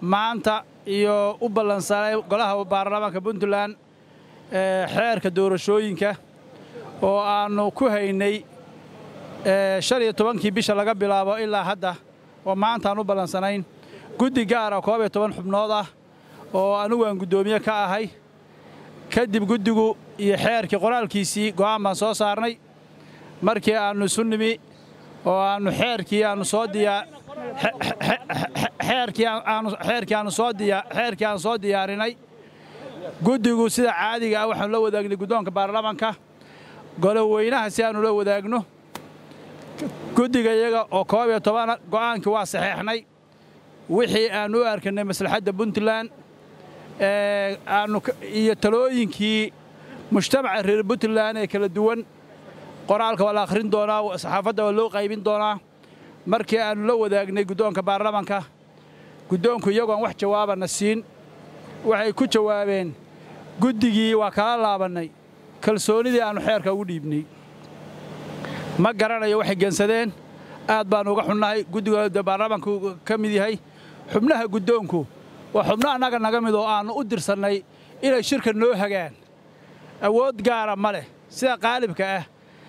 maanta iyo u ballansanay golaha baarlamaanka puntland xeerka doorashooyinka oo aannu ku haynay shan iyo tobankii bisha laga bilaabo ilaa hadda oo maanta aan u ballansanayn guddi gaara koob iyo toban xubnood ah oo anigu aan guddoomiye ka ahay kadib guddigu iyo xeerkii qoraalkiisii go'aan baan soo saarnay markii aannu isu nimi oo aannu xeerkii aannu soo diyaa xeerkii aannu soo diyaa xeerkii aan soo diyaarinay guddigu sida caadiga ah waxaanu la wadaagnay guddoonka baarlamaanka goloweynaha si aannu la wadaagno guddiga iyaga oo koob iyo tobana go'aankii waa saxeexnay wixii aannu u arkanay maslaxadda puntland aannu iyo talooyinkii mujtamaca reer puntland ee kala duwan qoraalka waa la akhrin doonaa saxaafadda waa loo qaybin doonaa markii aannu la wadaagnay guddoonka baarlamaanka guddoonku iyagoon wax jawaabana siin waxay ku jawaabeen guddigii waa kala laabannay kalsoonnidii aannu xeerka ugu dhiibnay ma garanayo waxay gensadeen aad baannu uga xunnahay guddiga baarlamaanku ka mid yahay xubnaha guddoonku waa xubno annaga naga mid oo aannu u dirsannay inay shirka noo hagaan awood gaara ma leh sida qaalibka ah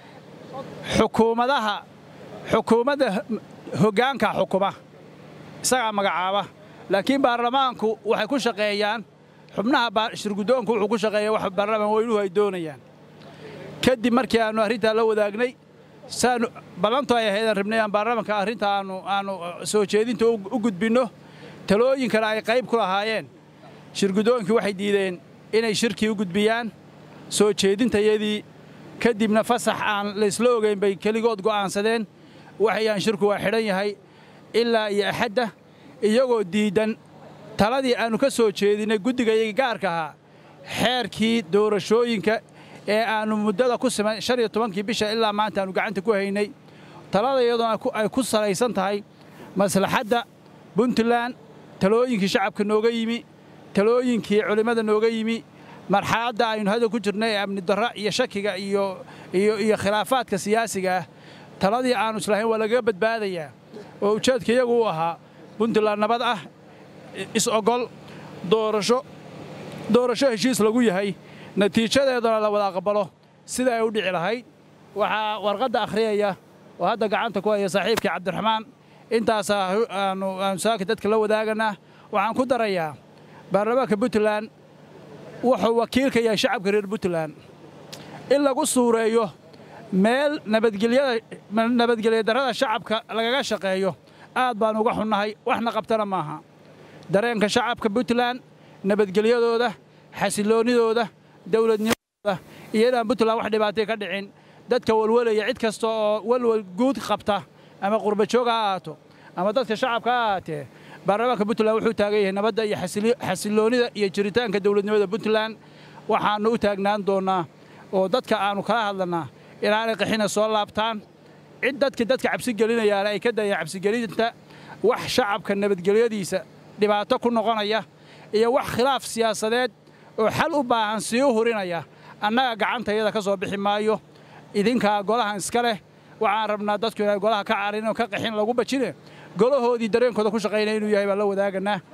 xukuumadaha xukuumadda hoggaanka xukuma isagaa magacaaba laakiin baarlamaanku waxay ku shaqeeyaan xubnaha shirguddoonku wuxuu ku shaqeeya wax baarlamaan weynuhu ay doonayaan kadib markii aannu arrintaa la wadaagnay saanu ballantu ay ahaydaan rabnay aan baarlamaanka arrinta aannu aannu soo jeedinta u gudbinno talooyinkana ay qayb ku lahaayeen shirguddoonkii waxay diideen inay shirkii u gudbiyaan soo jeedintayadii kadibna fasax aan laysla ogayn bay keligood go'aansadeen waxayaan shirku waa xidhan yahay ilaa iyo axadda iyagoo diiddan taladii aannu ka soo jeedinnay guddigayagii gaarka ahaa xeerkii doorashooyinka ee aannu muddada ku siman shan iyo tobankii bisha ilaa maanta aannu gacanta ku haynay talada iyadoona ay ku salaysan tahay maslaxadda puntland talooyinkii shacabka nooga yimi talooyinkii culimmada nooga yimi marxaladda aynu hadda ku jirnay ee amni darra iyo shakiga iyo iyo khilaafaadka siyaasiga ah taladii aannu islahayn waa lagaga badbaadayaa oo ujeedka iyagu u ahaa puntland nabad ah is-ogol doorasho doorasho heshiis lagu yahay natiijadeedana la wada aqbalo sida ay u dhici lahayd waxaa warqadda akhriyaya oo hadda gacanta ku haya saaxiibkii cabdiraxmaan intaasaa aanu aanu saaka dadka la wadaaganaa waxaan ku darayaa baarlamaanka puntland wuxuu wakiilka yahay shacabka reer puntland in lagu suureeyo meel nabadgelya darrada shacabka lagaga shaqeeyo aad baan uga xunnahay waxna qabtana maaha dareenka shacabka puntland nabadgelyadooda xasiloonnidooda dawladnimadooda iyo inaan puntland wax dhibaatay ka dhicin dadka walwalaya cid kasta oo walwal guud qabta ama qurbajoog ha ahaato ama dadka shacabka ha ahaatee baarlamaanka puntland wuxuu taagan yahay nabadda iyo xasiloonnida iyo jiritaanka dawladnimada puntland waxaannu u taagnaan doonnaa oo dadka aannu kala hadlannaa inaanay qaxina soo laabtaan cid dadka dadka cabsi gelinayaana ay ka dayaan cabsigelinta wax shacabka nabadgelyadiisa dhibaato ku noqonaya iyo wax khilaaf siyaasadeed oo xal u baahan sii u hurinaya annaga gacantayada ka soo bixi maayo idinkaa golahan iska leh waxaan rabnaa dadku inay golaha ka carin oo ka qaxin lagu bajine golahoodii dareenkooda ku shaqaynaya inuu yahay baan la wadaaganaa